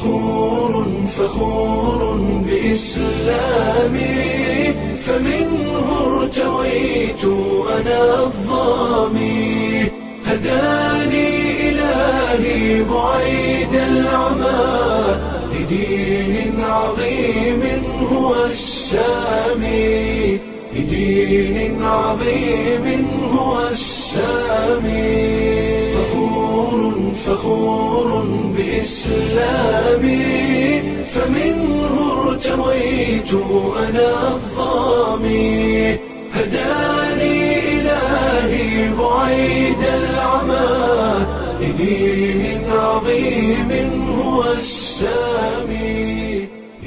فخور فخور بإسلامي فمنه ارتويت أنا الظامي هداني إلهي بعيد العمى لدين عظيم هو السامي لدين عظيم هو السامي فخور فخور بإسلامي فمنه ارتويت أنا الظامي هداني إلهي بعيد العمى لدين عظيم هو السامي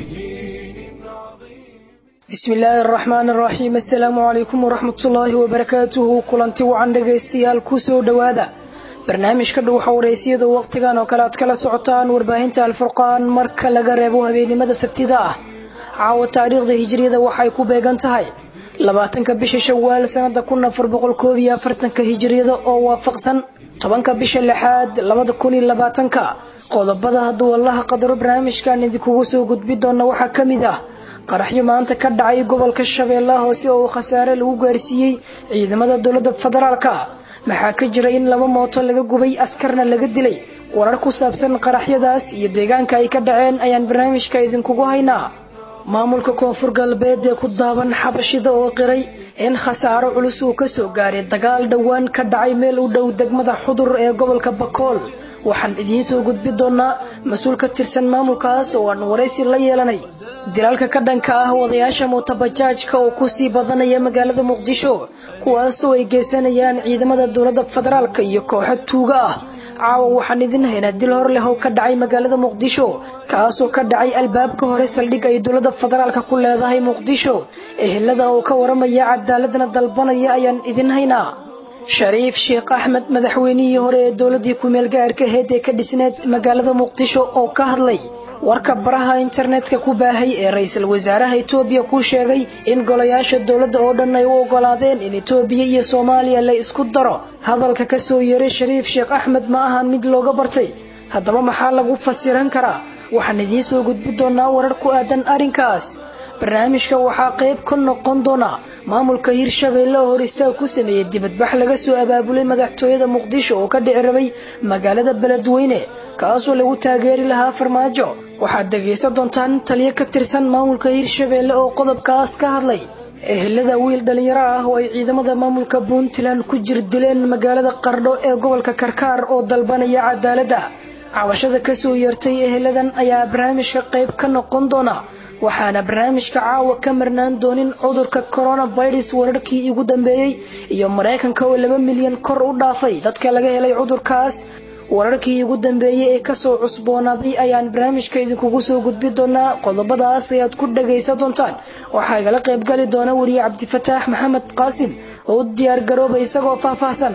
لدين عظيم bismi illaahi araxmaan araxiim assalaamu calaykum waraxmatullaahi wabarakaatuhu kulanti wacan dhegaystayaal kusoo dhowaada barnaamijka dhuuxa wareysiyada wakhtigan oo kale aad kala socotaan warbaahinta alfurqaan marka laga reebo habeennimada sabtida ah caawa taariikhda hijiriyada waxay ku beegan tahay labaatanka bisha shawaal sanada kun afar boqol koob iyo afartanka hijiriyada oo waafaqsan tobanka bisha lixaad labada kun iyo labaatanka qodobada hadduu allaha qadaro barnaamijkan idinkugu soo gudbi doona waxaa ka mid ah qaraxyo maanta ka dhacay gobolka shabeellaha hoose oo khasaare lagu gaarsiiyey ciidamada dowladda federaalka maxaa ka jira in laba mooto laga gubay askarna laga dilay warar ku saabsan qaraxyadaas iyo deegaanka ay ka dhaceen ayaan barnaamijka idinkugu haynaa maamulka koonfur galbeed ee ku daaban xabashida oo qiray in khasaaro culus uu kasoo gaaray dagaal dhowaan ka dhacay meel u dhow degmada xudur ee gobolka bakool waxaan idiin soo gudbi doonaa mas-uul ka tirsan maamulkaas oo aan waraysi la yeelanay dilaalka ka dhanka ah wadayaasha mootabajaajka oo kusii badanaya magaalada muqdisho kuwaasoo ay geysanayaan ciidamada dowladda federaalka iyo kooxo tuuga ah caawa waxaan idin haynaa dil hor leh oo ka dhacay magaalada muqdisho kaasoo ka dhacay albaabka hore saldhig ay dowladda federaalka ku leedahay muqdisho ehelada oo ka waramaya cadaaladna dalbanaya ayaan idin haynaa shariif sheekh axmed madaxweynihii hore ee dowladii kumeel gaarka aheyd ee ka dhisneed magaalada muqdisho oo ka hadlay warka baraha internetka ku baahay ee ra-iisul wasaaraha etoobiya ku sheegay in golayaasha dowladda oo dhan ay u ogolaadeen in etoobiya iyo soomaaliya la isku daro hadalka kasoo yeeray shariif sheekh axmed ma ahan mid looga bartay haddaba maxaa lagu fasiran karaa waxaan idiin soo gudbi doonaa warar ku aadan arrinkaas barnaamijka waxaa qayb ka noqon doona maamulka hirshabeelle oo hor istaag ku sameeyey dibadbax laga soo abaabulay madaxtooyada muqdisho oo ka dhici rabay magaalada beledweyne kaasoo lagu taageeri lahaa farmaajo waxaad dhegaysan doontaan taliyo ka tirsan maamulka hirshabeelle oo qodobkaas ka hadlay ehelada wiil dhalinyaro ah oo ay ciidamada maamulka puntland ku jir dileen magaalada qardho ee gobolka karkaar oo dalbanaya cadaaladda cabashada kasoo yeertay eheladan ayaa barnaamijka qayb ka noqon doona waxaana barnaamijka caawa ka marnaan doonin cudurka coronavirus wararkii ugu dambeeyey iyo maraykanka oo laba milyan kor u dhaafay dadka laga helay cudurkaas wararkii ugu dambeeyey ee kasoo cusboonaaday ayaan barnaamijka idinkugu soo gudbi doonaa qodobadaas ayaad ku dhagaysan doontaan waxaa igala qaybgali doona wariye cabdifataax maxamed qaasim oo u diyaar garooba isagoo faahfaahsan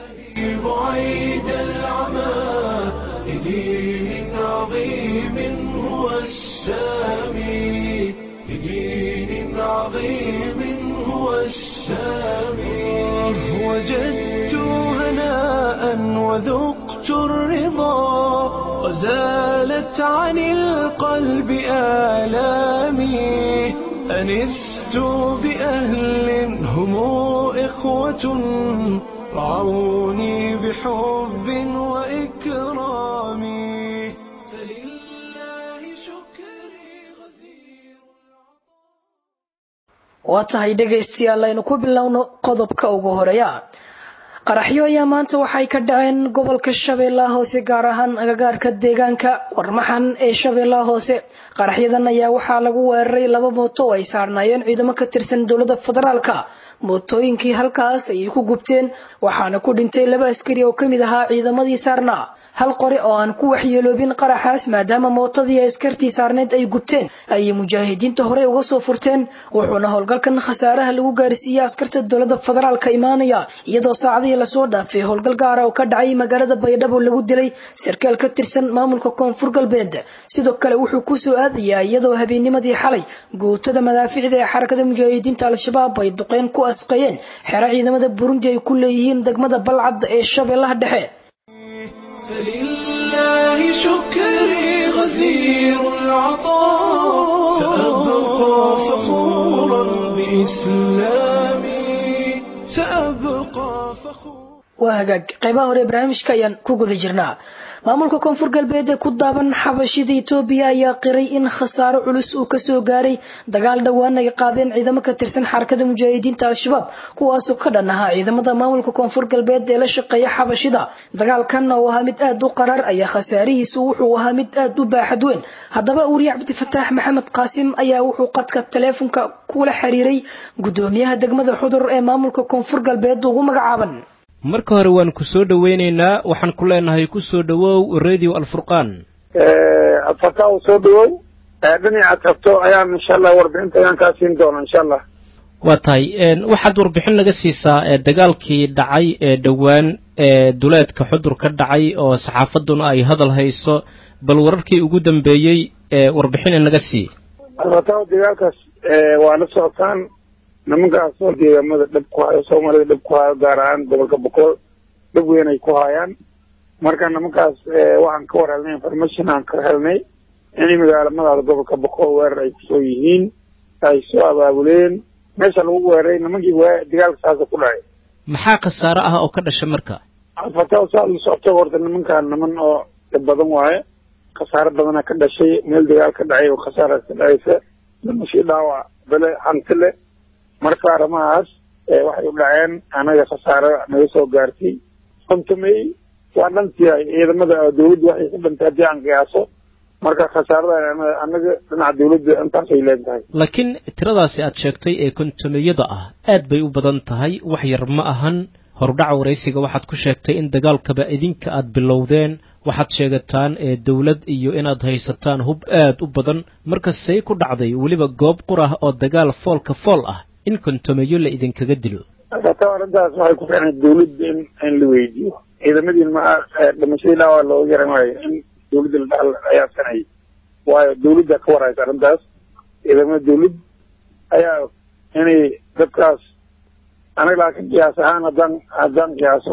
بعيد العمى لدين عظيم هو السامي لدين عظيم هو السامي وجدت هناء وذقت الرضا وزالت عن القلب آلامي أنست بأهل هم إخوة رعوني بحب وإكرام فلله شكري غزير waa tahay dhegaystayaal aynu ku bilowno qodobka ugu horeeya qaraxyo ayaa maanta waxay ka dhaceen gobolka shabeellaha hoose gaar ahaan agagaarka deegaanka warmaxan ee shabeellaha hoose qaraxyadan ayaa waxaa lagu weeraray laba mooto oo ay saarnaayeen ciidamo ka tirsan dowladda federaalka mootooyinkii halkaas ayay ku gubteen waxaana ku dhintay laba askari oo kamid ahaa ciidamadii saarnaa hal qori oo aan ku waxyeeloobin qaraxaas maadaama mootadii askartii saarneed ay gubteen ayay mujaahidiinta horey uga soo furteen wuxuuna howlgalkan khasaaraha lagu gaarsiiyey askarta dowladda federaalka imaanaya iyadoo saacadihii lasoo dhaafay howlgal gaara oo ka dhacay magaalada baydhabo lagu dilay sarkaal ka tirsan maamulka koonfur galbeed sidoo kale wuxuu kusoo aadayaa iyadoo habeennimadii xalay guutada madaaficda ee xarakada mujaahidiinta al-shabaab ay duqeyn ku asqayeen xero ciidamada burundi ay ku leeyihiin degmada balcad ee shabeellaha dhexe فلله شكري غزير العطاء سأبقى فخورا بإسلامي سأبقى فخورا waa hagaag qaybaha hore ee barnaamijka ayaan ku guda jirnaa maamulka koonfur galbeed ee ku daaban xabashida etoobiya ayaa qiray in khasaaro culus uu kasoo gaaray dagaal dhowaan ay qaadeen ciidamo ka tirsan xarakada mujaahidiinta al-shabaab kuwaasoo ka dhan ahaa ciidamada maamulka koonfur galbeed ee la shaqeeya xabashida dagaalkan oo ahaa mid aad u qaraar ayaa khasaarihiisu wuxuu ahaa mid aad u baaxad weyn haddaba wariye cabdifataax maxamed qaasim ayaa wuxuu qadka taleefonka kula xiriiray gudoomiyaha degmada xudur ee maamulka koonfur galbeed ugu magacaaban marka hore waan ku soo dhowaynaynaa waxaan ku leenahay ku soo dhowow radio alfurqaan adfataa u soo dhawow dhinacaad rabto ayaan insha allah warbixinta ayaan kaa siin doona insha allah waa tahay waxaad warbixin naga siisaa dagaalkii dhacay ee dhowaan ee duleedka xudur ka dhacay oo saxaafadduna ay hadal hayso bal wararkii ugu dambeeyey ee warbixina naga sii adfataa dagaalkaas waa la socotaan nimankaasoo deegaamada dhab ku hayo soomaalida dhab ku hayo gaar ahaan gobolka boqol dhab weyn ay ku hayaan marka nimankaas waxaan ka war helnay information aan ka helnay inay magaalamadaada gobolka boqol weerar ay kusoo yihiin ay soo abaabuleen meesha lagu weeraray nimankii dagaalka saasa ku dhacay maxaa khasaare ah oo ka dhasha marka adfataa saa la socoto horta nimankaan niman oo dhib badan waaye khasaare badana ka dhashay meel dagaal ka dhacay oo khasaara ka dhacaysa dhimashii dhaawac bele hanti le marka arrimahaas waxay u dhaceen anaga khasaare naga soo gaartay kontomey waa dhantiyahay ciidamada dawladda waxay ka dhantay haddii aan qiyaaso marka khasaarada anaga dhinaca dawladda intaasay leentahay laakiin tiradaasi aad sheegtay ee kontomeyada ah aad bay u badan tahay wax yar ma ahan horudhaca waraysiga waxaad ku sheegtay in dagaalkaba idinka aad bilowdeen waxaad sheegataan ee dawlad iyo inaad haysataan hub aad u badan marka say ku dhacday weliba goob qur ah oo dagaal foolka fool ah in kontomeyo la idinkaga dilo ata arrintaas waxay ku fiicnay dawladda in in la weydiiyo ciidamadiin ma dhimashadii dhaawac looga yaran waayo in dawladda la dhaal ayaa sanayay waayo dawladda ka waraysa arrintaas ciidamada dawladd ayaa inay dadkaas anaga laakiin qiyaas ahaan haddaan haddaan qiyaaso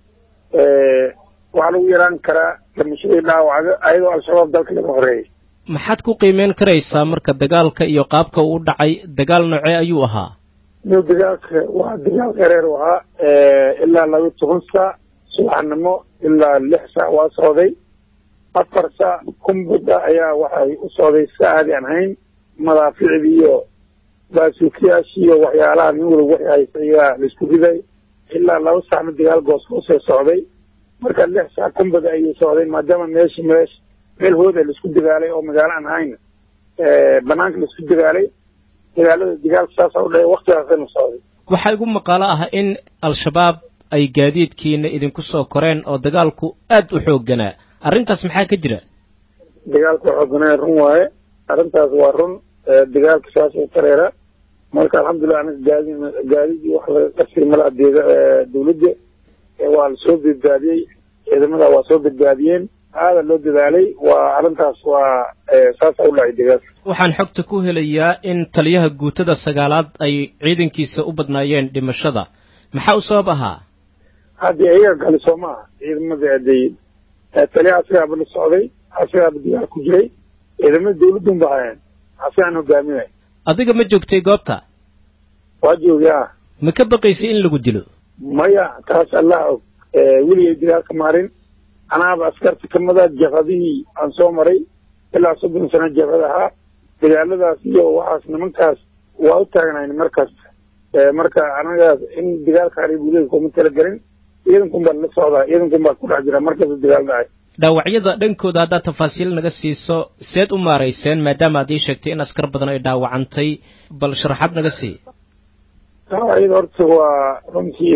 waxaa lagu yaraan karaa dhimashadii dhaawaca ayadoo al-shabaab dalka laga horeeyay maxaad ku qiimeyn karaysaa marka dagaalka iyo qaabka uu u dhacay dagaal noocee ayuu ahaa no dagaalka waa dagaal qareer u ahaa ilaa laba toban saac subaxnimo ilaa lix saac waa socday afar saac kumbuda ayaa waxay u socday si aadi aan hayn madaaficdii iyo baasuukiyaashii iyo waxyaalaha nin waliba waxay haysa ayaa laisku riday ilaa laba saacna dagaal goosgoosee socday marka lix saac kumbada ayuu socday maadaama meeshi meesh meel hooda laisku dagaalay oo magaalo aan hayn banaanka laisku dagaalay dagaalada dagaalka saasa u dhahay waktigaasana socday waxaa igu maqaalo ah in al-shabaab ay gaadiidkiina idinku soo koreen oo dagaalku aad u xoogganaa arrintaas maxaa ka jira dagaalka xooganaa run waaye arrintaas waa run dagaalka saasoo tareera marka alxamdulilah anaga gaadi gaadidii wax laga qasiri malaha deega dawladda waa lasoo badbaadiyey ciidamada waa soo badbaadiyeen aada loo dadaalay waa arrintaas waa saasa u dhacay dagaalka waxaan xogta ku helayaa in taliyaha guutada sagaalaad ay ciidankiisa u badnaayeen dhimashada maxaa u sabab ahaa haddii ayaga kale soo ma aha ciidamada adeey taliyaha asigaaba la socday asigaaba dagaal ku jiray ciidamada dawladun ba hayeen asigaan hogaaminay adiga ma joogtay goobta waa joogay ah ma ka baqaysay in lagu dilo maya taas allah og weligay dagaalka maarin anaaba askarta kamida jabhadihii aan soo maray ilaa soddon sano jabhad ahaa dagaaladaas iyo waxaas nimankaas waa u taagnayn markasta marka anagaas in dagaalka haribuleed kuma talagelin ciidankun baa la socdaa ciidankun baa ku dhex jira markasta dagaal dhacay dhaawacyada dhankooda haddaad tafaasiil naga siiso seed u maarayseen maadaama aad ii sheegtay in askar badan ay dhaawacantay bal sharaxaad naga sii dhaawacyada horta waa runtii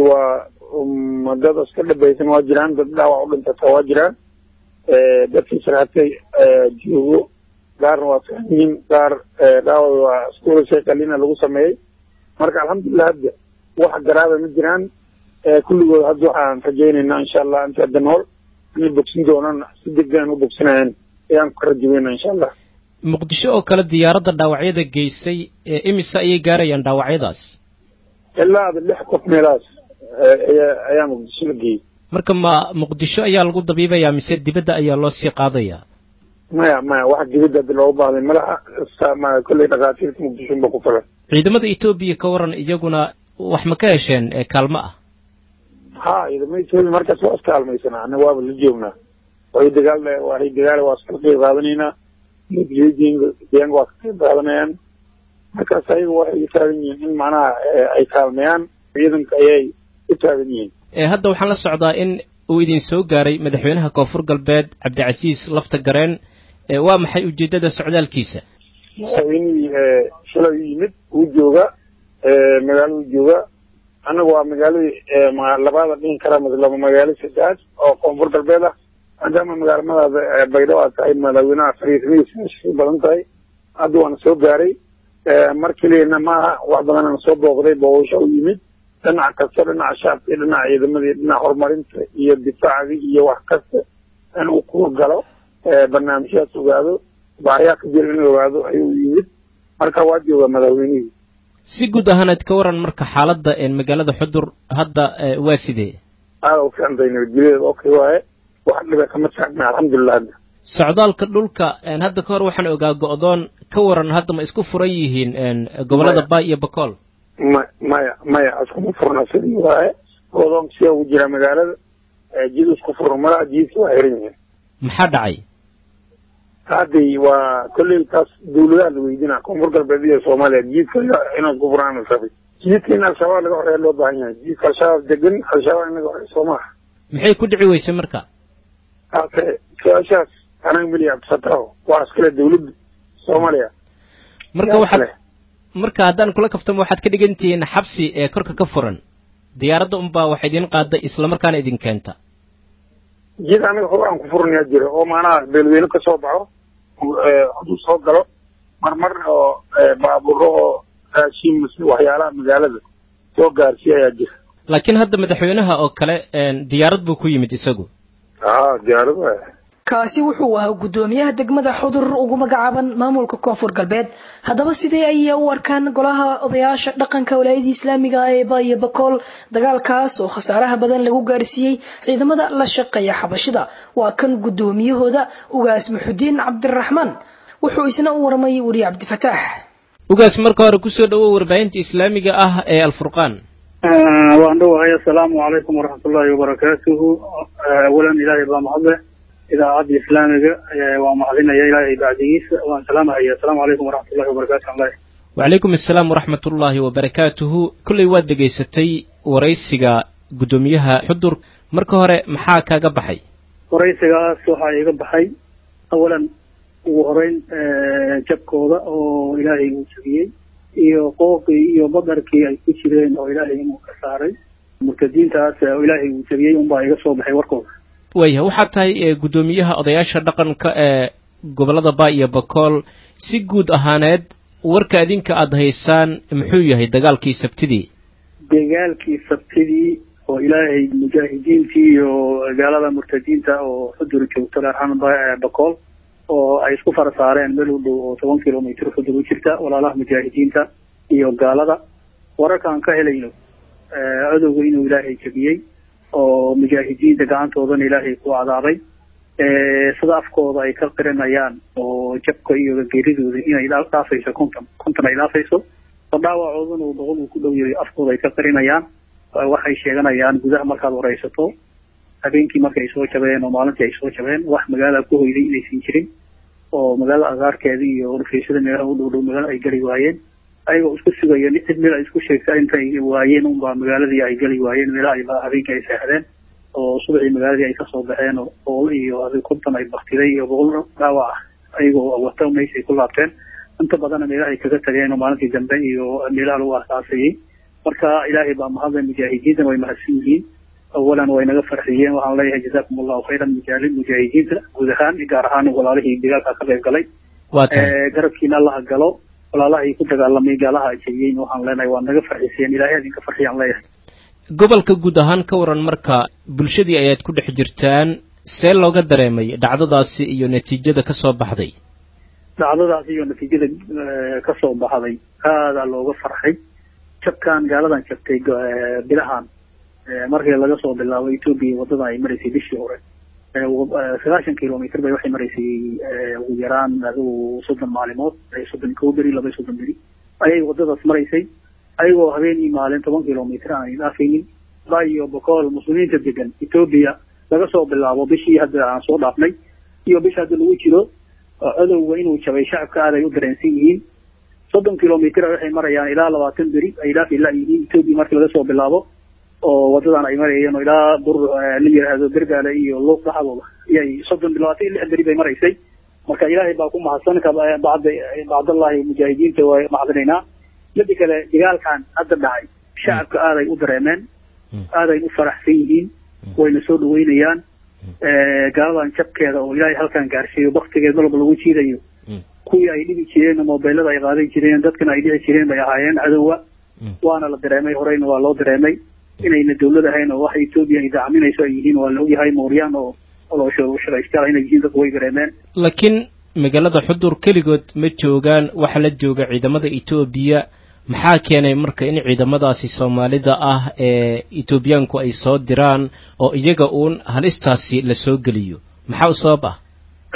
waa dad iska dhabaysan waa jiraan dad dhaawac u dhintata waa jiraan dadkii sarhatay joogo qaarna waa fican yihiin qaar dhaawac waa iskuula sheekalina lagu sameeyey marka alxamdulilah hadda wax garaaba ma jiraan kulligood hadda waxaan rajaynaynaa insha allah inta hadda nool inay bogsin doonaan si degdegan u bogsinayaan ayaan ku rajaweynaa insha allah muqdisho oo kale diyaaradda dhaawacyada geysay ee imise ayay gaarayaan dhaawacyadaas ilaa ada lix qof meelahaas ayaa ayaa muqdisho la geeyey marka ma muqdisho ayaa lagu dabiibayaa mise dibadda ayaa loo sii qaadayaa maya maya wax dibadda haddi looga baahday malaha ma kolley dhakhaatiirta muqdishonba ku filan ciidamada etoobiya ka waran iyaguna wax ma ka hesheen kaalmo ah ha ciidamada etoobiya markaas waa iskaalmaysanaa annaga waaba la joognaa way dagaal waay dagaal waa iskala qeyb qaadanaynaa deegaanka waa ka qeyb qaadanayaan markaas ayaga waxay u taagan yihiin in macnaha ay kaalmayaan ciidanka ayay u taagan yihiin hadda waxaan la socdaa in uu idin soo gaaray madaxweynaha koonfur galbeed cabdicasiis lafta gareen waa maxay ujeeddada socdaalkiisa madaxweynihii shalay u yimid wuu jooga magaaladu jooga annaga waa magaaladii labaada dhihin kara laba magaalo saddexaad oo koonfur galbeed ah maadaama magaalamadaada baydhabo aad tahay madaxweynaha fariismadiisa badan tahay hadda waana soo gaaray mar keliyana maaha wax badanana soo booqday booqasho u yimid dhinac kasta dhinaca shacabka iyo dhinaca ciidamadii dhinaca horumarinta iyo difaaca iyo wax kasta in uu ku galo barnaamijyaas ogaado baahiyaa ka jira in ogaado ayuu yimid marka waa joogaa madaxweynihii si guud ahaaneed ka waran marka xaaladda magaalada xudur hadda waa sidee aada u fiicantay nabadgelyadeeda okay waaye wax dhiba kama taagna alxamdulilah hadda socdaalka dhulka hadda ka hor waxaan ogaa go'doon ka waran hadda ma isku furan yihiin gobollada baay iyo bakool ma maya maya iskuma furna sidii waaye go'doonka sidaa ugu jiraa magaalada jid isku furan malaha jidka waa xiran yihiin maxaa dhacay hadday waa kolley taas dawladaha la weydinaa koonfur galbeed iyo soomaaliya jiidka inay isku furaan rabay jiidka in al-shabaab laga horeeya loo baahan yahay jiidka al-shabaab degan al-shabaab in laga horeeya soo maaha maxay ku dhici weysay marka ake su-aashaas anaga meliya abdisataaho waa iskale dawladda soomaaliya marka waxaad marka haddaan kula kaftamo waxaad ka dhigan tihiin xabsi ee korka ka furan diyaaradda unbaa wax idin qaada islamarkaana idin keenta jid anaga hor aan ku furnayaa jira oo maanaha beelweyne ka soo baxo hadduu soo galo marmar oo baabuuro oo raashin mise waxyaalaha magaalada soo gaarsiiya ayaa jira laakiin hadda madaxweynaha oo kale diyaarad buu ku yimid isagu a diyaarad waay kaasi wuxuu ahaa guddoomiyaha degmada xudur ugu magacaaban maamulka koonfur galbeed haddaba sidee ayay u arkaan golaha odayaasha dhaqanka walaayadii islaamiga ah ee baiyo bakool dagaalkaas oo khasaaraha badan lagu gaarsiiyey ciidamada la shaqeeya xabashida waa kan guddoomiyahooda ugaas muxudiin cabdiraxmaan wuxuu isna u warmay weriye cabdifataax ugaas marka hore kusoo dhawow warbaahinta islaamiga ah ee alfurqaan waan dhowahay assalaamu calaykum waraxmatullaahi wabarakaatuhu awalan ilaahay baa mahadle idaacadda islaamiga waa mahadinaya ilaahay bacdigiisa waan salaamahaya assalaamu calaykum waraxmatullahi wabarakatu allah wacalaykum assalaam waraxmat ullaahi wabarakaatuhu kolley waad dhegaysatay waraysiga guddoomiyaha xudur marka hore maxaa kaaga baxay waraysigaas waxaa iga baxay awalan ugu horeyn jabkooda oo ilaahay uu jabiyey iyo qoofkii iyo badarkii ay ku jireen oo ilaahay inuu ka saaray murtadiintaas oo ilaahay uu jabiyey unbaa iga soo baxay warkooda wayahay waxaad tahay guddoomiyaha odayaasha dhaqanka ee gobollada baa iyo bakool si guud ahaaneed warka adinka aada haysaan muxuu yahay dagaalkii sabtidii dagaalkii sabtidii oo ilaahay mujaahidiintii iyo gaalada murtadiinta oo xudur joogto dharxan bakool oo ay isku fara saareen meel u dhow oo toban kilomitr xudur u jirta walaalaha mujaahidiinta iyo gaalada wararkaan ka helayno cadowga inuu ilaahay jabiyey oo mujaahidiinta gacantoodana ilaahay ku cadaabay sida afkooda ay ka qirinayaan oo jabka iyo geeridooda inay dhaafayso konton konton ay dhaafayso oo dhaawacoodana uu boqol uu ku dhow yahay afkooda ay ka qirinayaan waxay sheeganayaan gudaha markaad waraysato habeenkii marka ay soo jabeen oo maalintii ay soo jabeen wax magaalada ku hoyday inaysan jirin oo magaalada agaarkeeda iyo dhufeysada meelaha u dhow dhow magaala ay geli waayeen ayagoo isku sugaya cid meel ay isku sheegta intay waayeen unbaa magaaladii ay geli waayeen meelaha ay habeenkii ay seexdeen oo subaxii magaaladii ay kasoo baxeen oo boqol iyo adi konton ay baktiday iyo boqol dhaawac ah ayagoo wata meyshay ku laabteen inta badanna meelaha ay kaga tageen oo maalintii dambe iyo meelaha lagu aasaasayay marka ilaahay baa mahadlay mujaahidiintana way mahadsan yihiin awalan way naga farxiyeen waxaan leeyahay jazaakum allahu khayran mujaali mujaahidiinta guud ahaan gaar ahaan walaalihii dagaalka ka qayb galay garabkiina allaha galo walaalaha ku dagaalamay gaalaha ajabiyeen waxaan leenahay waa naga farxiseen ilaahay idinka farxiyaan leeyahay gobolka guud ahaan ka waran marka bulshadii ayaad ku dhex jirtaan see looga dareemay dhacdadaasi iyo natiijada ka soo baxday dhacdadaasi iyo natiijada ka soo baxday aadaa looga farxay jabkan gaaladan jabtay bilahan markii laga soo bilaabo etoobiya waddada ay maraysay bishii hore sagaashan kilomitr bay waxay maraysay ugu yaraan adigu soddon maalimood soddon kow beri laba soddon beri ayay wadadaas maraysay ayagoo habeenii maalin toban kilomitr aan dhaafaynin ba iyo bokool muslimiinta degan etoobiya laga soo bilaabo bishii hadda aan soo dhaafnay iyo bisha hadda lagu jiro codowga inuu jabay shacabka aad ay u dareensan yihiin soddon kilomitr waxay marayaan ilaa labaatan beri ay dhaafi la yihiin etoobiya markii laga soo bilaabo oo wadadan ay marayeen oo ilaa bur la yidhaahdo bergaale iyo luuq dhaxdooda iyay soddon labaatan iyo lix beri bay maraysay marka ilaahay baa ku mahadsan bacd bacdallahi mujaahidiinta waa mahadinaynaa mida kale dagaalkan hadda dhacay shacabka aaday u dareemeen aaday u faraxsan yihiin wayna soo dhaweynayaan gaaladan jabkeeda oo ilaahay halkan gaarsiiyo baktigeed malba lagu jiidayo kuwii ay dhibi jireen mobilada ay qaadan jireen dadkana ay dhici jireen bay ahaayeen cadowa waana la dareemay horeyna waa loo dareemay inayna dawlad ahayn oo waxa etoobiya ay dacminayso ay yihiin waa la ogyahay mooryaan oo shaqaystaal inay yihiin dadku way dareemeen laakiin magaalada xudur keligood ma joogaan waxa la jooga ciidamada etoobiya maxaa keenay marka in ciidamadaasi soomaalida ah ee etoobiyaanku ay soo diraan oo iyaga uun halistaasi la soo geliyo maxaa u sabab ah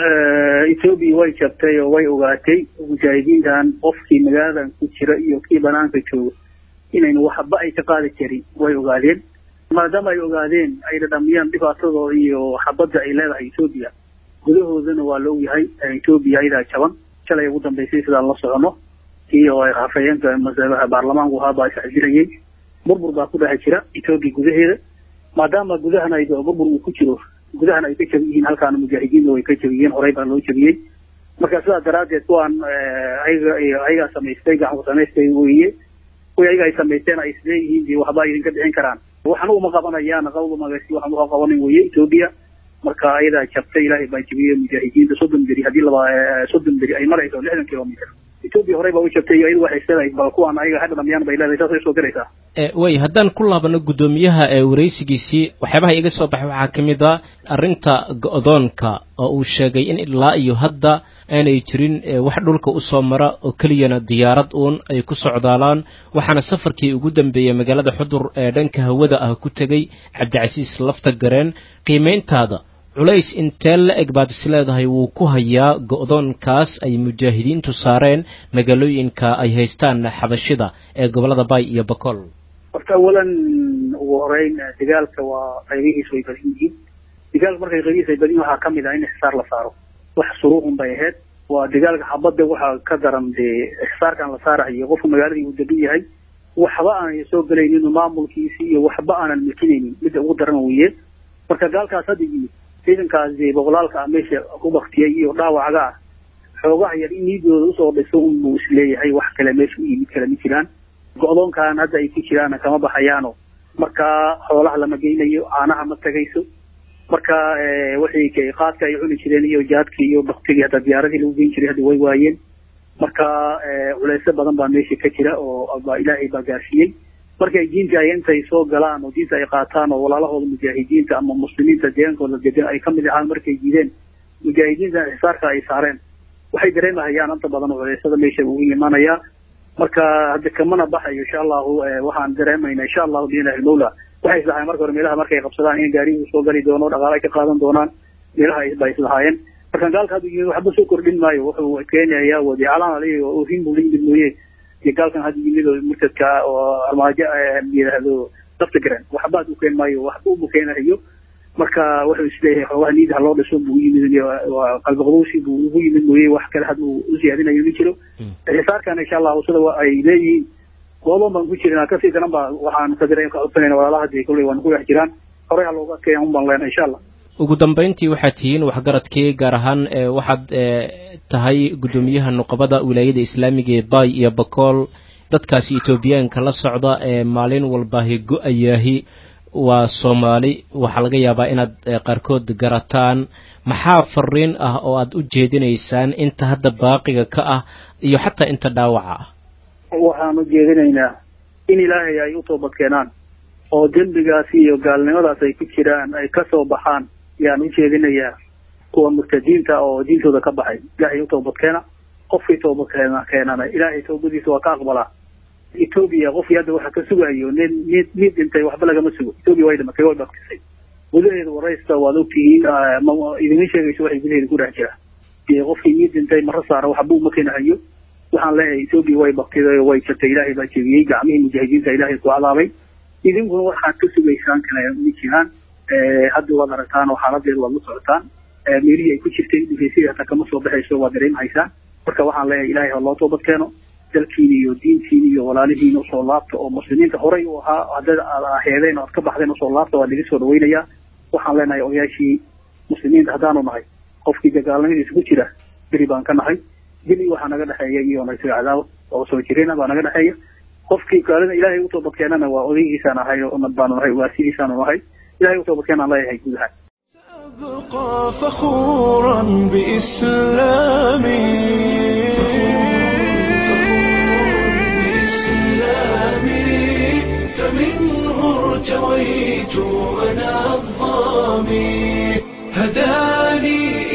etoobiya way jabtay oo way ogaatay mujaahidiintan qofkii magaaladan ku jira iyo kii banaanka jooga inaynu waxba ay ka qaadi karin way ogaadeen maadaama ay ogaadeen ay dhadhamiyaan dhibaatadooda iyo xabadda ay leedahay etoobiya gudahoodana waa la ogyahay etoobiya ayadaa jaban shalay ugu dambaysay sidaan la socono kii oo ay hafayeenka masalaha baarlamaanku ahaabaa isxajirayay burbur baa ku dhex jira etoobiya gudaheeda maadaama gudahana ay burbur uu ku jiro gudahana ay ka jabi yihiin halkaana mujaahidiinna way ka jabiyeen horey baa loo jabiyey marka sidaa daraaddeed kuwaan ayaga ayagaa samaystay gacanku samaystay weeye kuwii ayaga ay samaysteen ay isleeyihiin dee waxba idinka dhicin karaan waxna uma qabanayaan qawda magasi waxan uga qabanin weeye etoobiya marka ayadaa jabtay ilaahay baa jabiyey mujaahidiinta soddon beri haddii laba soddon beri ay marayso lixdan kilomitr etoobiya horey baa u jabtay iyo iyadu waxay leedahay bal kuwaan ayaga ha dhadhamiyaan bay leedahay saasay soo diraysaa way haddaan ku laabano guddoomiyaha ee waraysigiisii waxyaabaha iga soo baxay waxaa ka mid a arrinta go-doonka oo uu sheegay in ilaa iyo hadda aanay jirin wax dhulka u soo mara oo keliyana diyaarad uun ay ku socdaalaan waxaana safarkii ugu dambeeyey magaalada xudur ee dhanka hawada ah ku tegey cabdicasiis lafta gareen qiimayntaada culays intee la eg baad is leedahay wuu ku hayaa go-doonkaas ay mujaahidiintu saareen magaalooyinka ay haystaan xabashida ee gobollada bay iyo bakool horta awalan ugu horeyn dagaalka waa qaybihiisu way badan yihiin dagaalka markay qaybihiis ay badan yihin waxaa kamid ah in ixsaar la saaro wax suruucun bay ahayd waa dagaalka xabadda waxaa ka daran dee ixsaarkan la saarahayo qofku magaaladii uu degan yahay waxba aanay soo gelaynin maamulkiisi iyo waxba aanan milkinaynin midda ugu daran weeye marka gaalkaas hadda yimid ciidankaas boqolaalka ah meesha ku baktiyay iyo dhaawacaga ah xoogaha yar in niidooda usoo dhiso unbuu isleeyahay wax kale meesha u yimid kale ma jiraan go-doonkan hadda ay ku jiraana kama baxayaano marka xoolaha lama geynayo caanaha ma tagayso marka wixii qaadka ay cuni jireen iyo jaadkii iyo baktigii hadda diyaaradii lagu geyn jiray hadda way waayeen marka culeysyo badan baa meesha ka jira oo baa ilaahay baa gaarsiiyey markay diinta ay intay soo galaan oo diinta ay qaataan oo walaalahooda mujaahidiinta ama muslimiinta deegaankooda degan ay kamid ahaan markay diideen mujaahidiinta ixsaarka ay saareen waxay dareemahayaan inta badan culeysada meesha ugu imaanayaa marka hadda kamana baxayo insha allahu waxaan dareemayna insha allahu biilah ilmawla waxay islahaayeen marka hore meelaha markay qabsadaan in gaariguu soo gali doono dhaqaale ay ka qaadan doonaan meelaha ba islahaayeen marka gaalka hadda yimid waxba soo kordhin maayo wuxuu keenayaa wadiicalaan aliga oo ohin buu la yimid mooye iyo gaalkan hadda yimid oo murtadka oo armaajo yidhaahdo lafta garan waxba u keen maayo waxba ubu keenayo marka wuxuu isleeyahay xoogaha niida haloo dhiso buu yimid qalbi qabuusi buu ugu yimid mooye wax kale had uu u siyaadinayo ma jiro xisaarkana insha allahu sida ay leeyihiin goodoon baan ku jirnaa kasii daran ba waxaan ka dira ka codsanayna walaalaha dee kolley waan ku dhex jiraan horey ha looga adkeeya un baan leenahay insha allah ugu dambayntii waxaad tihiin waxgaradkii gaar ahaan waxaad tahay guddoomiyaha nuqabada wilaayada islaamiga ee bay iyo bakool dadkaasi etoobiyaanka la socda ee maalin walbaahi go-ayaahi waa soomaali waxaa laga yaabaa inaad qaarkood garataan maxaa fariin ah oo aad u jeedinaysaan inta hadda baaqiga ka ah iyo xataa inta dhaawaca ah waxaan u jeedinaynaa in ilaahay ay u toobad keenaan oo dembigaas iyo gaalnimadaas ay ku jiraan ay ka soo baxaan yaan u jeedinayaa kuwa murtadiinta oo diintooda ka baxay ilaahay u toobad keena qofkii toobad keena keenana ilaahay toobadiisa waa ka aqbalaa etoobiya qofkii hadda waxa ka sugayo nin mid mid dhintay waxba lagama sugo etoobiya way dhimatay way baktisay gudaheeda waraysta waad ogtihiin idima sheegayso waxay gudaheeda ku dhex jira dee qofkii ii dhintay mara saara waxba uma kenahayo waxaan leeyahay etoobiya way baktiday oo way jirtay ilaahay baa jebiyey gacmihii mujaahidiinta ilaahay ku cadaabay idinkuna waxaad ka sugaysaan kale ma jiraan hadda waad aragtaan oo xaaladeeda waad la socotaan meelihii ay ku jirtay dhifaysadii hataa kama soo baxayso waad dareemahaysaan marka waxaan leeyahay ilaahay ha loo toobad keeno dalkiina iyo diintiina iyo walaalihiina usoo laabta oo muslimiinta horey u ahaa haddaad aad aheedeen oo aad ka baxdeen usoo laabta waa laga soo dhawaynayaa waxaan leenahay odayaashii muslimiinta haddaanu nahay qofkii dagaalnimadiisa ku jira beri baan ka nahay beli waxaa naga dhexeeya iyo naysaga cadaawad oo soo jirina baa naga dhexeeya qofkii gaalida ilaahay u toobadkeenana waa odaygiisaan ahay oo nad baanu nahay waasidiisaanu nahay ilahay u toobadkeenaan leeyahay guud ahaan أبقى فخورا بإسلامي بإسلامي فمنه ارتويت أنا الظامي هداني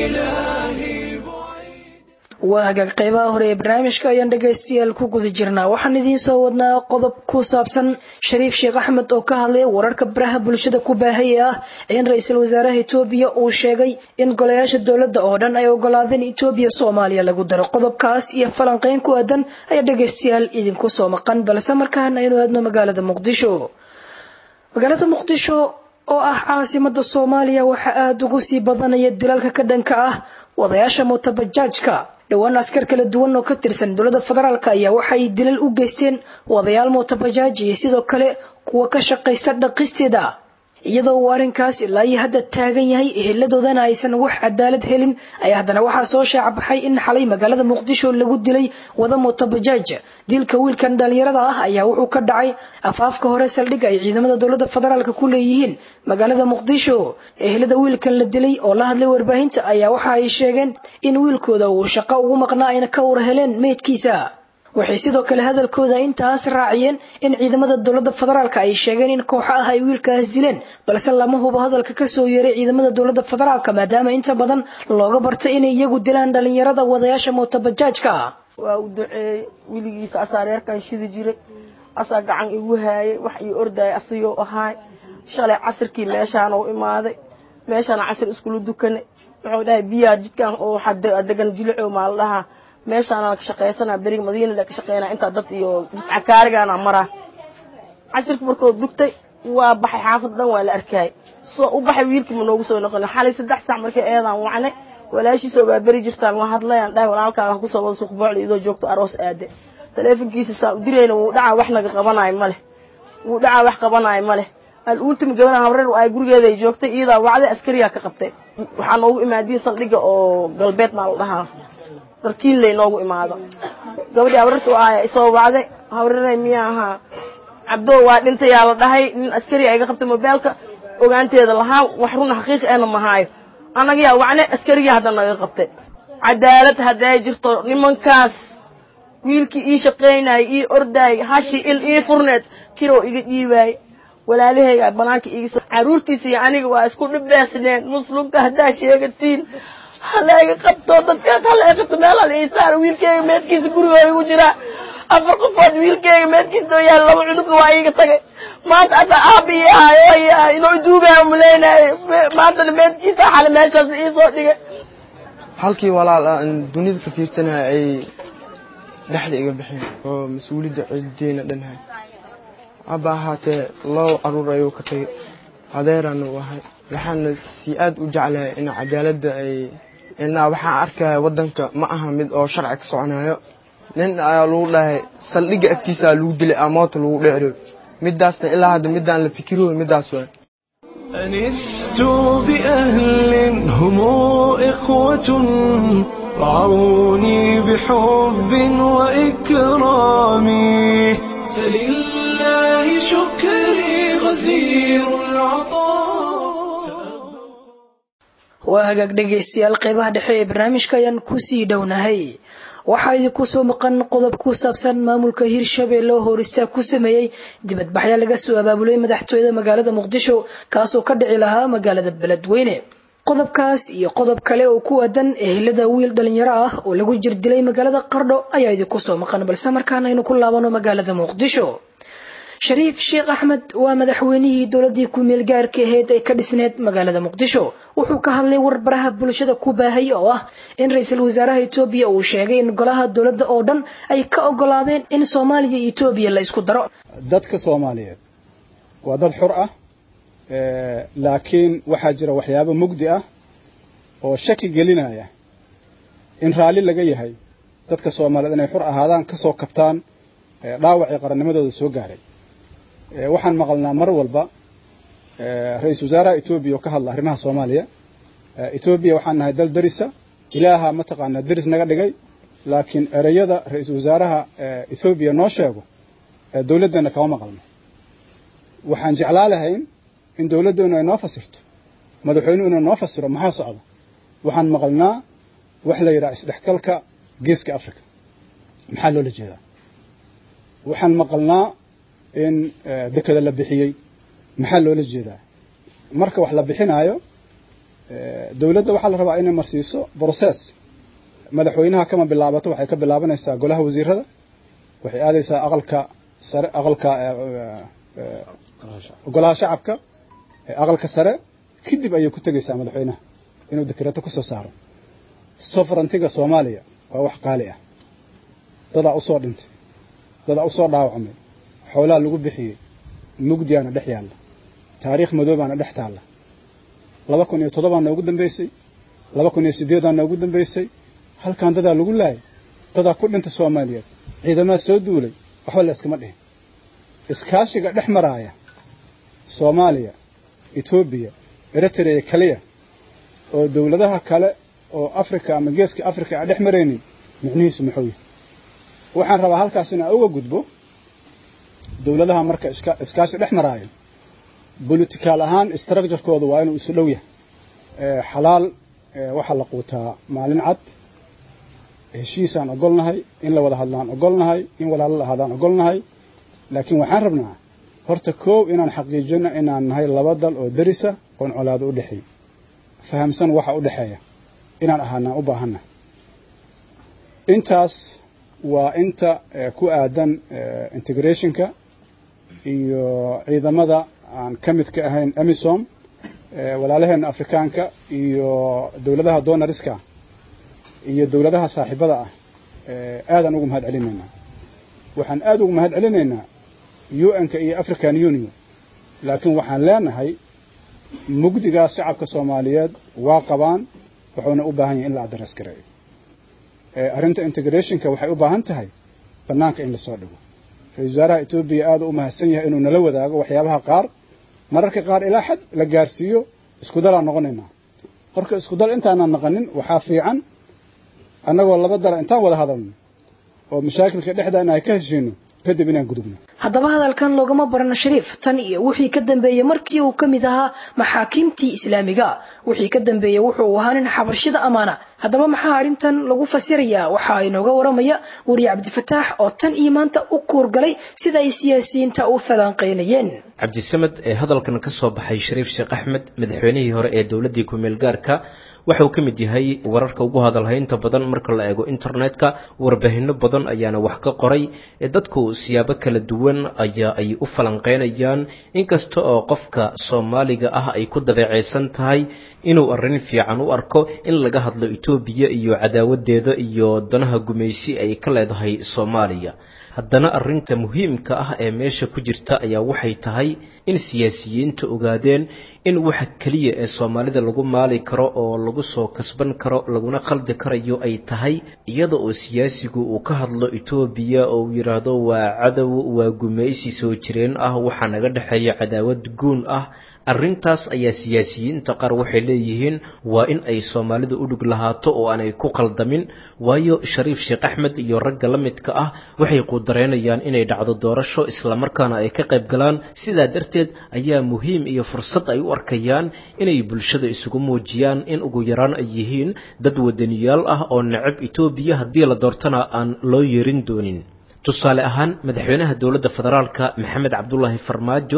إلهي بعيد waa hagaag qeybaha hore ee barnaamijka ayaan dhegaystayaal ku guda jirnaa waxaan idiin soo wadnaa qodob ku saabsan shariif sheekh axmed oo ka hadlaya wararka baraha bulshada ku baahaya ah in ra-iisul wasaaraha etoobiya uu sheegay in golayaasha dowladda oo dhan ay ogolaadeen etoobiya soomaaliya lagu daro qodobkaas iyo falanqeyn ku aadan ayaa dhegaystayaal idinku soo maqan balse markaan aynu aadno magaalada muqdisho magaalada muqdisho oo ah caasimada soomaaliya waxaa aada ugu sii badanaya dilalka ka dhanka ah wadayaasha mootabajaajka dhowaan askar kala duwan oo ka tirsan dowladda federaalk ayaa waxay dilal u geysteen wadayaal mootabajaaj iyo sidoo kale kuwa ka shaqaysta dhaqisteeda iyadoo uu arrinkaas ilaa iyo hadda taagan yahay eheladoodana aysan wax cadaalad helin ayaa haddana waxaa soo shaacabaxay in xalay magaalada muqdisho lagu dilay wada mootabajaaj dilka wiilkan dhalinyarada ah ayaa wuxuu ka dhacay afaafka hore saldhigga ay ciidamada dowladda federaalk ku leeyihiin magaalada muqdisho ehelada wiilkan la dilay oo la hadlay warbaahinta ayaa waxa ay sheegeen in wiilkooda uu shaqo ugu maqnaa ayna ka war heleen meydkiisa waxay sidoo kale hadalkooda intaas raaciyeen in ciidamada dowladda federaalk ay sheegeen in kooxo ah ay wiilkaas dileen balse lama hubo hadalka kasoo yeeray ciidamada dowladda federaalk maadaama inta badan looga bartay inay iyagu dilaan dhalinyarada wadayaasha mootabajaajka waa u duceeyey weligiisa asaa reerkan shidi jiray asaa gacan igu haayay wax ii ordayay asagoo ahaay shalay casirkii meeshaan u imaaday meeshaan casir iskula dukanay wuxuu dhahay biyaa jidkan oo waxaa degan jilico maa la dhahaa meeshaana ka shaqaysanaa beriga madiina ka shaqeynaa intaa dad iyo jidcakaarigaana maraa casirka markuu dugtay waa baxay xaafadda dhan waa la arkaayay soo u baxay wiilkii ma noogu soo noqon xalay saddex saac markay eedaan wacnay walaashiisa baa beri jirtaan waa hadlayaan dhahay walaalkaaga ha kusoo wada suuq boocli idoo joogto aroos aade taleefonkiisa saa u dirayna wuu dhacaa wax naga qabanaayo ma leh wuu dhacaa wax qabanaayo ma leh al ultimi gabadhan habreer ay gurigeeda ay joogtay iyadaa wacday askariyaa ka qabtay waxaa noogu imaadiin saldhigga oo galbeed maa la dhahaa darkiinley noogu imaado gabadhii habrarta u aaya isoo wacday habreeray miyaa ahaa cabdoo waa dhintayaa la dhahay nin askari ayga qabtay mobeelka ogaanteeda lahaa wax runa xaqiiqi ahna mahaayo annagiyaa wacne askarigii hadda naga qabtay cadaalad hadday jirto nimankaas wiilkii ii shaqaynayay ii ordaayay hashi il ii furneed kiroo iga dhiibaayay walaalahayga banaanka iga soo caruurtiisa iyo aniga waa isku dhibeysneen muslimka haddaa sheegatiin halayga qabto dadkaas halayga qabto meel hal ii saar wiilkeyga meedkiisa gurigoo igu jiraa afar qofood wiilkeyga meedkiisa oo yaal laba cunugna waa iiga tagay maanta asaa aabii ahayo inuu duugaayo maleynayo maantana meedkiisa xale meeshaas iisoo dhigay halkii walaal aan dunida ka fiirsanaya ay dhexda iga bixeen oo mas-uuliyadda ciideena dhanhay haba ahaatee laba caruur ayuu ka tagay adeerana u ahay waxaana si aad u jeclahay in cadaaladda ay inaa waxaan arkaya waddanka ma aha mid oo sharci ka soconayo nin ayaa lagu dhahay saldhigga agtiisaa lagu dilay amoota lagu dhecro midaasna ilaa hadda midaan la fikirooy midaas waay أنست بأهل هم إخوة رعوني بحب وإكرام فلله شكري غزير العطاء waa hagaag dhegaystayaal qeybaha dhexe ee barnaamijka ayaan kusii dhownahay waxaa idinku soo maqan qodob ku saabsan maamulka hirshabelle oo horistaag ku sameeyey dibadbaxya laga soo abaabulay madaxtooyada magaalada muqdisho kaasoo ka dhici lahaa magaalada beledweyne qodobkaas iyo qodob kale oo ku aadan ehelada wiil dhalinyaro ah oo lagu jirdilay magaalada qardho ayaa idinku soo maqan balse markaan aynu ku laabano magaalada muqdisho shariif sheekh axmed waa madaxweynihii dowladii ku-meel gaarka ahayd ee ka dhisneed magaalada muqdisho wuxuu ka hadlay warbaraha bulshada ku baahay oo ah in ra-iisul wasaaraha etoobiya uu sheegay in golaha dowladda oo dhan ay ka ogolaadeen in soomaaliya iyo etoobiya la isku daro dadka soomaaliyeed waa dad xur ah laakiin waxaa jira waxyaabo mugdi ah oo shaki gelinaya in raalli laga yahay dadka soomaaliyeed inay xur ahaadaan ka soo kabtaan dhaawacii qarannimadooda soo gaaray waxaan maqalnaa mar walba ra-iisul wasaaraha etoobiya oo ka hadla arrimaha soomaaliya etoobiya waxaan nahay dal derisa ilaaha mataqaanaa deris naga dhigay laakiin ereyada ra-iisul wasaaraha ethoobiya noo sheego dowladdeenna kama maqalno waxaan jeclaa lahayn in dowladdeenu ay noo fasirto madaxweynuhu inuu noo fasiro maxaa socda waxaan maqalnaa wax la yidhaha isdhexgalka geeska africa maxaa loola jeedaa waxaan maqalnaa in dekada la bixiyey maxaa loola jeedaa marka wax la bixinaayo dowladda waxaa la rabaa inay marsiiso brocess madaxweynaha kama bilaabato waxay ka bilaabanaysaa golaha wasiirada waxay aadaysaa aqalka sare aqalka golaha shacabka aqalka sare kadib ayay ku tegaysaa madaxweynaha inuu dekreeto kusoo saaro soverantiga soomaaliya waa wax qaali ah dadaa usoo dhintay dadaa usoo dhaawacmay xoolaha lagu bixiyey mugdiyaana dhex yaalla taariikh madoobaana dhex taalla laba kun iyo toddobaa noogu dambaysay laba kun iyo siddeedaa noogu dambaysay halkan dadaa lagu laayay dadaa ku dhintay soomaaliyeed ciidamaad soo duulay waxba la iskama dhihin iskaashiga dhex maraaya soomaaliya etoobiya eritrea kaliya oo dowladaha kale oo africa ama geeska africa aan dhex maraynin micnihiisu muxuu yahay waxaan rabaa halkaas in aan uga gudbo dowladaha marka iskaashi dhex maraayo bolitikaal ahaan structurekooda waa inuu isu dhow yahay xalaal waxaa la quutaa maalin cad heshiisaan ogolnahay in la wada hadlaan ogolnahay in walaalo la ahaadaan ogolnahay laakiin waxaan rabnaa horta koow inaan xaqiijino inaan nahay laba dal oo derisa oon colaado u dhexeey fahamsan waxa u dhexeeya inaan ahaanaan u baahanna intaas waa inta ku aadan integrationka iyo ciidamada aan ka mid ka ahayn emisom walaalaheena afrikaanka iyo dowladaha donariska iyo dowladaha saaxiibada ah aadaan ugu mahad celinaynaa waxaan aada ugu mahad celinaynaa un-ka iyo african union laakiin waxaan leenahay mugdigaas shacabka soomaaliyeed waa qabaan wuxuuna u baahan yahay in la adres gareeyo arrinta integrationka waxay u baahan tahay bannaanka in lasoo dhigo ra-isul wasaaraha etoobiya aada u mahadsan yahay inuu nala wadaago waxyaabaha qaar mararka qaar ilaa xad la gaarsiiyo isku dalaan noqonaynaa marka isku dal intaanaan naqanin waxaa fiican annagoo laba dala intaan wada hadalno oo mashaakilka dhexdaana ay ka heshiino kadib inaan gudubno haddaba hadalkan loogama barano shariif tan iyo wixii ka dambeeyey markii uu ka mid ahaa maxaakiimtii islaamiga wixii ka dambeeyey wuxuu ahaa nin xabarshida amaana haddaba maxaa arrintan lagu fasirayaa waxaa inooga waramaya weriye cabdifataax oo tan iyo maanta u kuurgalay sida ay siyaasiyiinta u falanqaynayeen cabdisamed ee hadalkan ka soo baxay shariif sheekh axmed madaxweynihii hore ee dowladdii ku-meel gaarka waxa uu ka mid yahay wararka ugu hadalhaynta badan marka la eego internetka warbaahinno badan ayaana wax ka qoray dadku siyaabo kala duwan ayaa ay u falanqeynayaan inkasta oo qofka soomaaliga ah ay ku dabeecaysan tahay inuu arrin fiican u arko in laga hadlo etoobiya iyo cadaawadeeda iyo danaha gumaysi ay ka leedahay soomaaliya haddana arrinta muhiimka ah ee meesha ku jirta ayaa waxay tahay in siyaasiyiinta ogaadeen in waxa keliya ee soomaalida lagu maali karo oo lagu soo kasban karo laguna khaldi karayo ay tahay iyada oo siyaasigu uu ka hadlo etoobiya oo uu yidhaahdo waa cadow waa gumaysi soo jireen ah waxaa naga dhexeeya cadaawad guun ah arrintaas ayaa siyaasiyiinta qaar waxay leeyihiin waa in ay soomaalida u dhug lahaato oo aanay ku qaldamin waayo shariif sheekh axmed iyo ragga la midka ah waxay quudareynayaan inay dhacdo doorasho islamarkaana ay ka qayb galaan sidaa darteed ayaa muhiim iyo fursad ay u arkayaan inay bulshada isugu muujiyaan in ugu yaraan ay yihiin dad wadaniyaal ah oo necab etoobiya haddii la doortana aan loo yeerin doonin tusaale ahaan madaxweynaha dowladda federaalka maxamed cabdulaahi farmaajo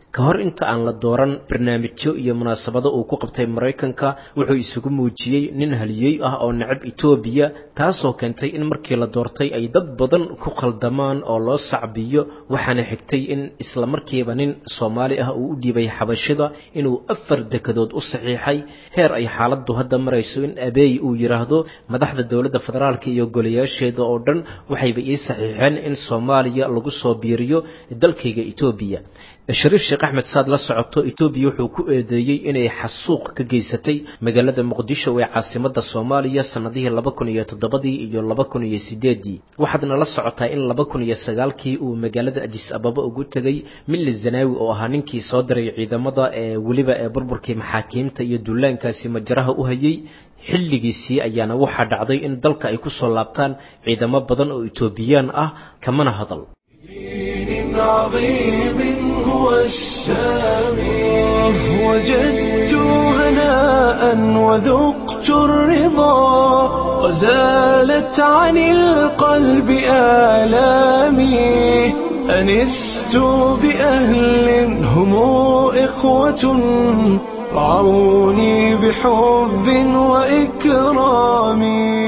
ka hor inta aan la dooran barnaamijyo iyo munaasabado uu ku qabtay maraykanka wuxuu isugu muujiyey nin haliyey ah oo necab etoobiya taasoo keentay in markii la doortay ay dad badan ku khaldamaan oo loo sacbiyo waxaana xigtay in isla markiiba nin soomaali ah uu u dhiibay xabashida inuu afar dekadood u saxiixay heer ay xaaladdu hadda marayso in abeey uu yidhaahdo madaxda dowladda federaalka iyo golayaasheeda oo dhan waxayba ii saxiixeen in soomaaliya lagu soo biiriyo dalkayga etoobiya shariif sheekh axmed saad la socoto etoobiya wuxuu ku eedeeyey inay xasuuq ka geysatay magaalada muqdisho ee caasimada soomaaliya sannadihii laba kun iyo toddobadii iyo laba kun iyo sideedii waxaadna la socotaa in laba kun iyo sagaalkii uu magaalada adis ababa ugu tegay milli zanaawi oo ahaa ninkii soo diray ciidamada ee weliba ee burburkii maxaakiimta iyo dullaankaasi majaraha u hayay xilligiisii ayaana waxaa dhacday in dalka ay ku soo laabtaan ciidamo badan oo etoobiyaan ah kamana hadal عظيم هو السامي وجدت هناء وذقت الرضا وزالت عن القلب آلامي أنست بأهل هم إخوة رعوني بحب وإكرام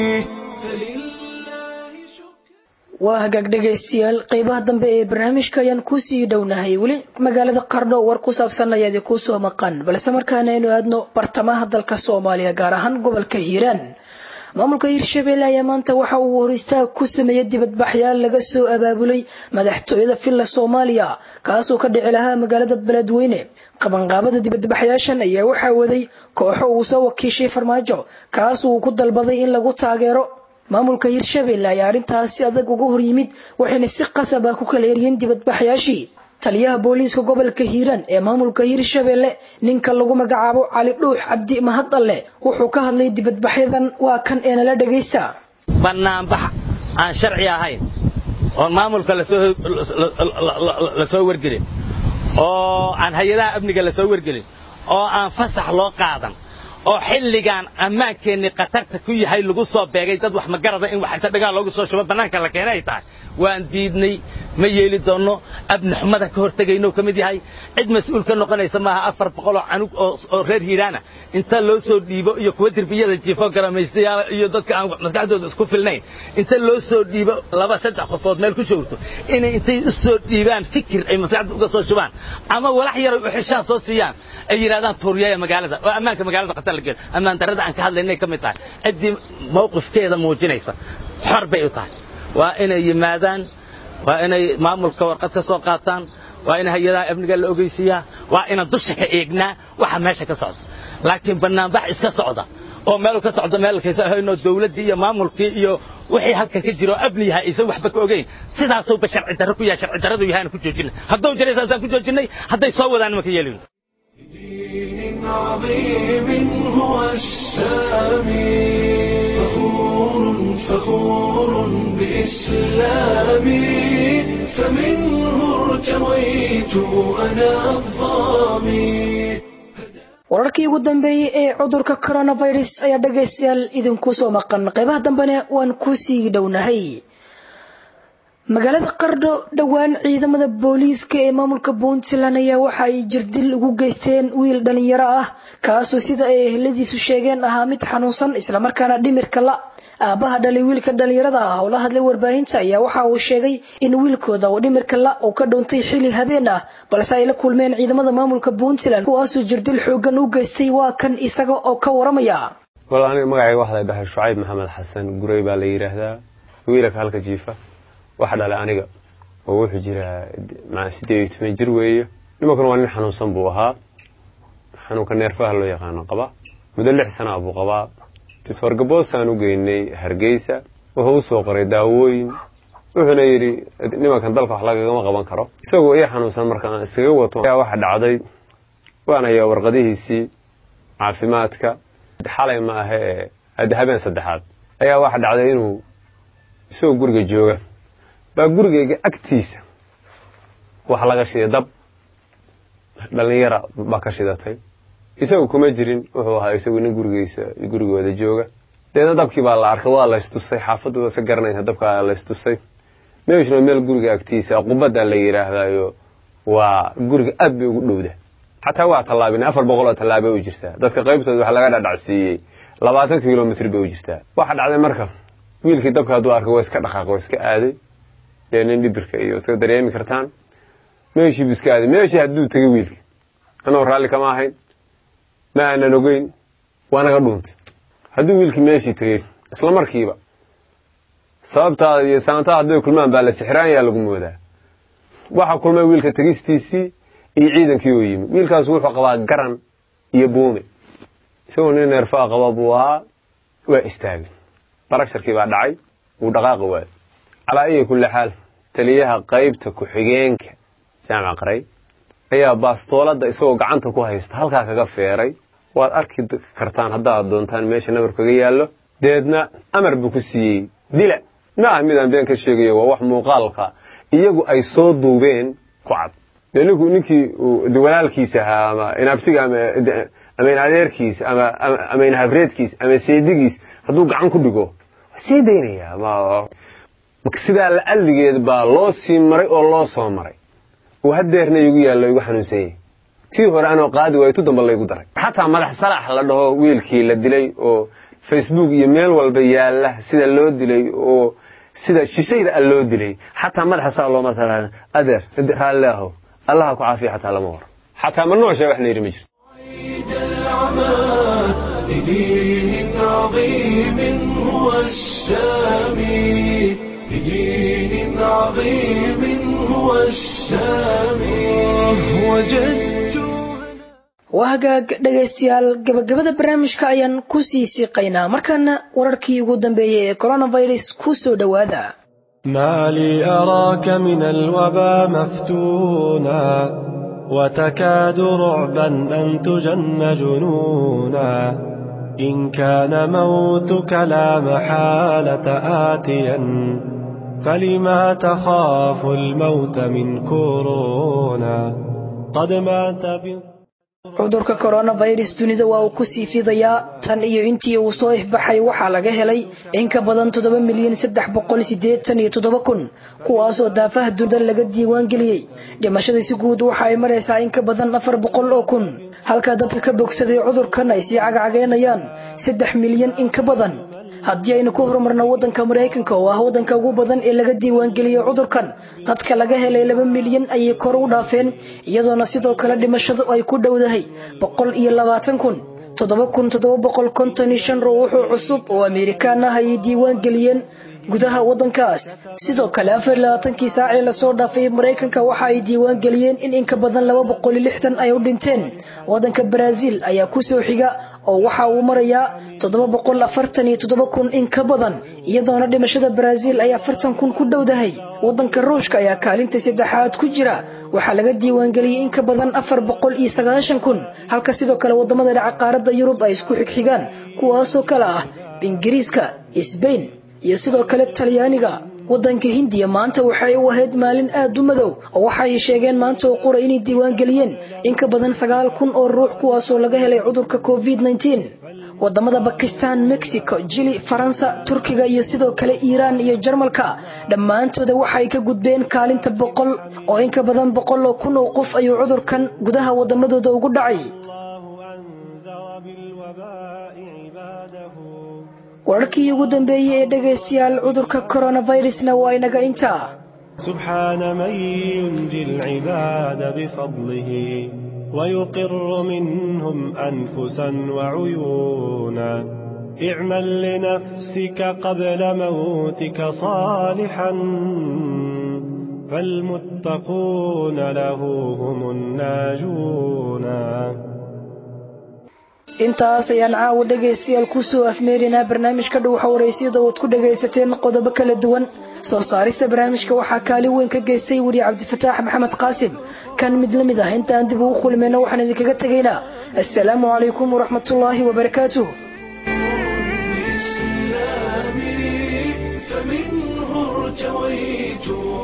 waa hagaag dhegaystayaal qeybaha dambe ee barnaamijka ayaan kusii dhownahay weli magaalada qardho war ku saabsan ayaad kuu soo maqan balse markaana aynu aadno bartamaha dalka soomaaliya gaar ahaan gobolka hiiraan maamulka hiirshabelle ayaa maanta waxa uu hor istaag ku sameeyey dibadbaxyaal laga soo abaabulay madaxtooyada villa soomaaliya kaasoo ka dhici lahaa magaalada beledweyne qabanqaabada dibadbaxyaashan ayaa waxaa waday kooxo uu soo wakiishay farmaajo kaas uu ku dalbaday in lagu taageero maamulka hiirshabelle ayaa arrintaasi adag uga hor yimid waxayna si qasab ah ku kala eriyeen dibadbaxyaashii taliyaha booliiska gobolka hiiraan ee maamulka hiirshabelle ninka lagu magacaabo cali dhuux cabdi mahadalle wuxuu ka hadlay dibadbaxyadan waa kan ee nala dhagaysta bannaanbax aan sharci ahayn oon maamulka la soo wargelin oo aan hay-adaha amniga la soo wargelin oo aan fasax loo qaadan oo xilligaan ammaankeenni khatarta ku yahay lagu soo beegay dad wax magarada in wax inta dhagaan loogu soo shubo bannaanka la keenay ay tahay waan diidnay ma yeeli doonno abni xumada ka hortegaynou ka mid yahay cid mas-uul ka noqonaysa maaha afar boqoloo canug oo reer hiiraana inta loo soo dhiibo iyo kuwa derbiyada jiifo garamaystayaal iyo dadka aan maskaxdooda isku filnayn inta loo soo dhiibo laba saddex qofood meel ku showrto inay intay u soo dhiibaan fikir ay maskaxda uga soo shubaan ama walax yaray u xishaan soo siiyaan ay yidhahdaan tuuriyaya magaalada oo ammaanka magaalada khatar la geelo ammaan darrada aan ka hadlaynay ka mid tahay ciddii mawqifkeeda muujinaysa xor bay u tahay waa inay yimaadaan waa inay maamulka warqad ka soo qaataan waa in hay-adaha amniga la ogeysiiyaa waa inaan dusha ka eegnaa waxa meesha ka socda laakiin bannaanbax iska socda oo meel ka socda meelkaysa ahaynoo dawladdii iyo maamulkii iyo wixii halka ka jiro abni yahay aysan waxba ka ogeyn sidaasuuba sharci darro ku yahay sharci darradu yahay aan ku joojinay hadduu jiray saasaan ku joojinay hadday soo wadaan ma ka yeelin عظيم هو السامي فخور فخور بإسلامي فمنه ارتويت أنا الظامي wararkii ugu dambeeyey ee cudurka coronavirus ayaa dhagaystayaal idinku soo maqan qaybaha dambena waan kusii dhownahay magaalada qardho dhowaan ciidamada booliiska ee maamulka puntland ayaa waxa ay jirdil ugu geysteen wiil dhalinyaro ah kaasoo sida ay eheladiisu sheegeen ahaa mid xanuunsan islamarkaana dhimirka la aabaha dhalay wiilka dhalinyarada ah oo la hadlay warbaahinta ayaa waxa uu sheegay in wiilkooda oo dhimirka la uu ka dhuuntay xili habeen ah balse ay la kulmeen ciidamada maamulka puntland kuwaasoo jirdil xoogan u geystay waa kan isaga oo ka waramaya wal aniga magacayga waxaa la dhahay shucayb maxamed xasan gurey baa la yidhaahdaa wiilaka halka jiifa waxa dhalay aniga oo wuxuu jiraa sideed iyo toban jir weeye nimankuna waa nin xanuunsan buu ahaa xanuunka neerfaha loo yaqaano qaba muddo lix sana buu qabaa doctor gaboosaan u geynay hargeysa wuxuu u soo qoray daawooyin wuxuuna yidhi nimankan dalka wax lagagama qaban karo isagoo ii xanuunsan marka aan iskaga wato ayaa waxa dhacday waan hayaa warqadihiisii caafimaadka xalay ma ahe ee hadda habeen saddexaad ayaa waxa dhacday inuu isagoo guriga jooga baa gurigayga agtiisa wax laga shiday dab dhalinyara baa ka shidatay isagu kuma jirin wuxuu ahaa isagu nin gurigiisa gurigooda jooga deedna dabkii baa la arkay waa laystusay xaafadooda se garanaysa dabkaa laystusay meeshuna meel guriga agtiisa qubadda la yidhaahdaayo waa guriga aad bay ugu dhowda xataa waa tallaabina afar boqol oo tallaaba u jirtaa dadka qaybtooda waxa laga dhadhacsiiyey labaatan kilomitr bay u jirtaa waxa dhacday marka wiilkii dabka hadduu arkay waa iska dhaqaaq waa iska aaday dee nin dhibirka iyo iska dareemi kartaan meeshii buu iska aaday meeshii hadduu tegay wiilki anoo raalli kama ahayn ma aanan ogeyn waa naga dhuuntay hadduu wiilkii meeshii tegey isla markiiba sababtaada iyo saantaha hadday kulmaan baa la sixraanyaa lagu moodaa waxaa kulmay wiilka tegistiisii iyo ciidankii oo yimi wiilkaas wuxuu qabaa garan iyo buume isagoo nin neerfaa qaba buu ahaa waa istaagay baragsharkii baa dhacay wuu dhaqaaqi waayo calaa iya kulli xaal taliyaha qaybta ku-xigeenka jaamac qaray ayaa baastooladda isagoo gacanta ku haysta halkaa kaga feeray waad arki kartaan haddaad doontaan meesha nabar kaga yaallo deedna amar buu ku siiyey dila ma ah midaan been ka sheegayo waa wax muuqaalka iyagu ay soo duubeen ku cad dee ninku ninkii walaalkiisa ahaa ama inaabtiga ama inadeerkiisa ama inhabreedkiisa ama seedigiis hadduu gacan ku dhigo waa sii daynayaa sidaa la'alligeed baa loo sii maray oo loo soo maray oo hadeerna igu yaallo igu xanuunsan yahay tii hore anoo qaadi waayo tu damba laygu daray xataa madax salax la dhaho wiilkii la dilay oo facebook iyo meel walba yaalla sida loo dilay oo sida shishayda a loo dilay xataa madaxa saa looma sala adeer raalli ahow allaha ku caafiya xataa lama waro xataa ma nooshaa wax la yidhi ma jirto لدين عظيم هو السامي لدين عظيم هو السامي وجدت waa hagaag dhegaystayaal gabagabada barnaamijka ayaan ku sii siiqaynaa markaana wararkii ugu dambeeyey ee coronavirus ku soo dhowaada ما لي أراك من الوبا مفتونا وتكاد رعبا أن تجن جنونا إن كان موتك لا محالة آتيا فلما تخاف الموت من كورونا قد مات بالضبط cudurka coronavirus dunida waa uu ku sii fidayaa tan iyo intii uu soo ifbaxay waxaa laga helay in ka badan toddoba milyan saddex boqol sideetan iyo toddoba kun kuwaasoo daafaha dunida laga diiwaan geliyey dhimashada si guud waxa ay maraysaa in ka badan afar boqol oo kun halka dadka ka bogsaday cudurkan ay sii cagcageynayaan saddex milyan in ka badan haddii aynu ku horumarno waddanka maraykanka oo ah waddanka ugu badan ee laga diiwaangeliyey cudurkan dadka laga helay laba milyan ayay kor u dhaafeen iyadoona sidoo kale dhimashadu ay ku dhowdahay boqol iyo labaatan kun toddoba kun toddoba boqol konton iyo shan ruuxoo cusub oo amerikaan ah ayay diiwaan geliyeen gudaha waddankaas sidoo kale afar iyo labaatankii saacee lasoo dhaafay maraykanka waxa ay diiwaan geliyeen in in ka badan laba boqol iyo lixdan ay u dhinteen waddanka baraaziil ayaa ku soo xiga oo waxa uu marayaa toddoba boqol afartan iyo toddoba kun in ka badan iyadoona dhimashada baraaziil ay afartan kun ku dhowdahay waddanka ruushka ayaa kaalinta saddexaad ku jira waxaa laga diiwaangeliyey in ka badan afar boqol iyo sagaashan kun halka sidoo kale wadamada dhaca qaaradda yurub ay isku xigxigaan kuwaasoo kale ah ingiriiska sbain iyo sidoo kale talyaaniga waddanka hindiya maanta waxay u ahayd maalin aad u madow oo waxay sheegeen maanta oo qura inay diiwaan geliyeen in ka badan sagaal kun oo ruux kuwaasoo laga helay cudurka covid nteen wadamada bakistan mexico jili faransa turkiga iyo sidoo kale iiraan iyo jarmalka dhammaantooda waxay ka gudbeen kaalinta boqol oo in ka badan boqol oo kun oo qof ayuu cudurkan gudaha wadamadooda ugu dhacay wararkii ugu dambeeyey ee dhegaystayaal cudurka coronavirusna waa inaga intaa سبحان من ينجي العباد بفضله ويقر منهم أنفسا وعيونا اعمل لنفسك قبل موتك صالحا فالمتقون له هم الناجون intaas ayaan caawa dhegaystayaal kusoo afmeerinaa barnaamijka dhowxa waraysyada ood ku dhagaysateen qodobo kala duwan soo saarista barnaamijka waxaa kaalin weyn ka geystay weriye cabdifataax maxamed qaasim kan mid la mid ah intaan dib ugu kulmayna waxaan idinkaga tegaynaa assalaamu calaykum waraxmatullaahi wabarakaatuh فمنه ارتويت